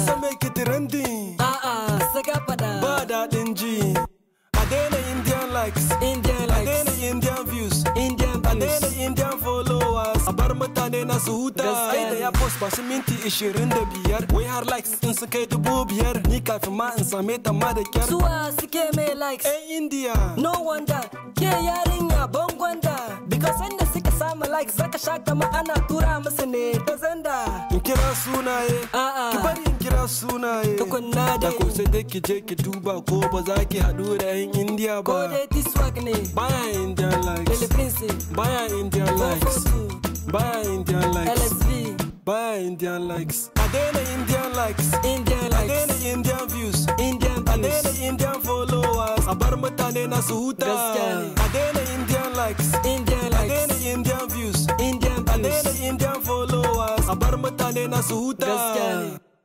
san me ke trending A'a, saka fada. ba daɗin ji a daina indian likes Indian a daina likes. indian views Indian a daina views. indian followers a bar mutane na su huta Gaskiya ai da ne. ya post ba su minti 25 wai har likes in su kai dubu biyar ni kafin ma in same ta ma da kyar Suwa suke mai likes. yan india No wonder ke yarinya bangonda because sanda suka samu likes zaka sha kama ana tura musu ne ta zanda. in kira sunaye A'a. ki bari in kira sunaye Tukunna da dai. ko sai dai ki je ki duba ko ba za ki haɗu da yan india Ko ba dai T-Swag ne. baya indian likes Lily Prince. baya indian likes 442. baya indian likes LSV. baya indian likes a daina indian likes Indian a daina likes. indian views Indian a daina views. indian followers a bar mutane na su huta Gaskiya ne. a daina indian likes Indian a daina likes. indian views Indian a daina views. indian followers a bar mutane na su huta Gaskiya ne.